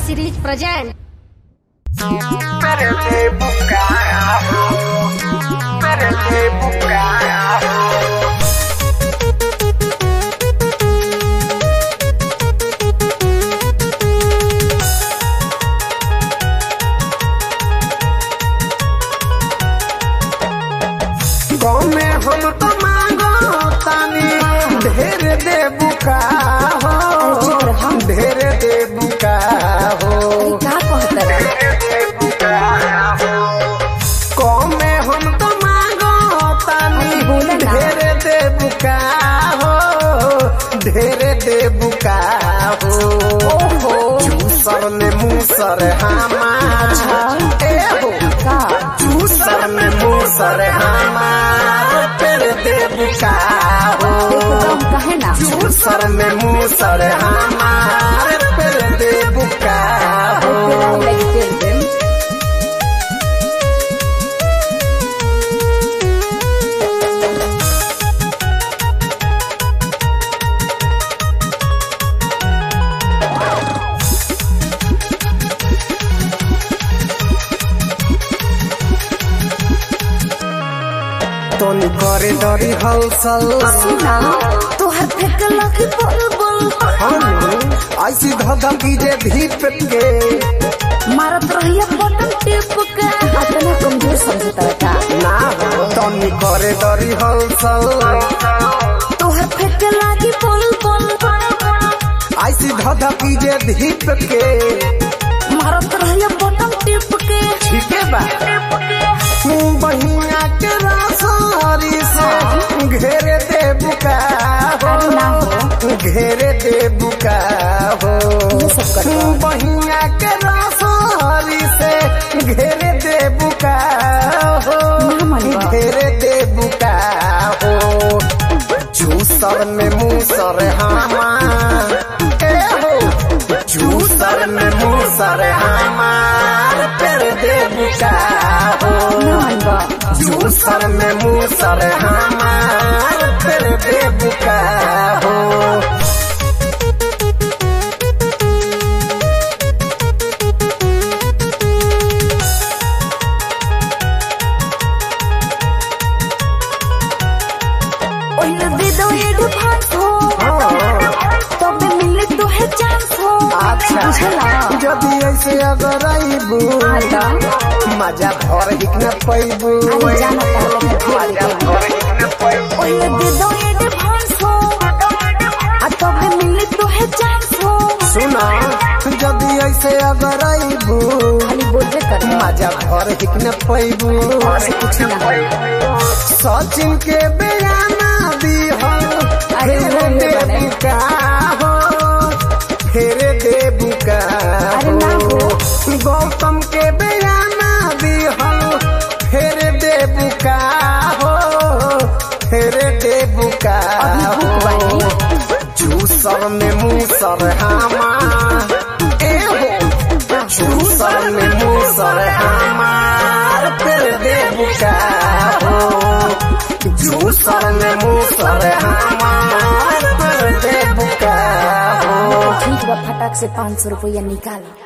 series present. Perete bucarajo, perete bucarajo. गौमे हम तो मांगो तानी ढेर दे बुका हो ढेर दे बुका हो का कहता कौमे हम तो मांगो तानी अरे बोला ना। ढेर दे बुका हो ढेर दे बुका हो ओहो चूसर में मूसर हमार ए हो का चूसर में मूसर हमार पेड़ दे बुका हो एकदम कहे ना चूसर में मूसर हमार पेड़ दे बुका हो Like tell them. तोनी करे डरी हलसल सुना तोहर फेंक लखी बोल बोल हम ऐसी धधा कीजे भीप के मारत रहिया बटन टिप के अतना कमजोर समझता का ना हो तोनी करे डरी हलसल तोहर फेंक लागी बोल बोल ऐसी धधा कीजे भीप के मारत रहिया बटन टिप के ठीक है बा बहिया के रासारी से घेरे दे बुका अरे ना हो घेरे दे बुका हो ये सब करता बहिया के रासारी से घेरे दे बुका हो ना मनवा। घेरे दे बुका हो चूसर में मूसर हमार ए हो चूसर में मूसर हमार पेड़ दे बुका हो ना मनवा चूसर में मूसर हमार पेड़ दे बुका हो ओइला दे दो एडवांस हो तबे मिले तो है चांस हो अच्छा बुझला जदि ऐसे अगर आईबू आता मजा भर हिक न पैबू अरे जाना पहले मैं मजा भर हिक न पैबू ओइला दे दो एडवांस हो आ तबे मिले तो है चांस हो सुना जदि ऐसे अगर आईबू खाली बोलबे कर मजा भर हिक न पैबू कुछ ना सचिन के बयाना दी हो अरे फेरे वो दे बने। बुका हो फेरे दे बुका अरे ना हो। गौतम के बयाना दी हो फेरे दे बुका हो फेरे दे बुका अभी भूख हो बानी। चूसर में मूसर हमार ए हो चूसर में मूसर हमार फिर दे बुका हो चूसर में मूसर हमार फिर दे बुका हो ठीक बा फटाक से पाँच सौ रुपया निकाल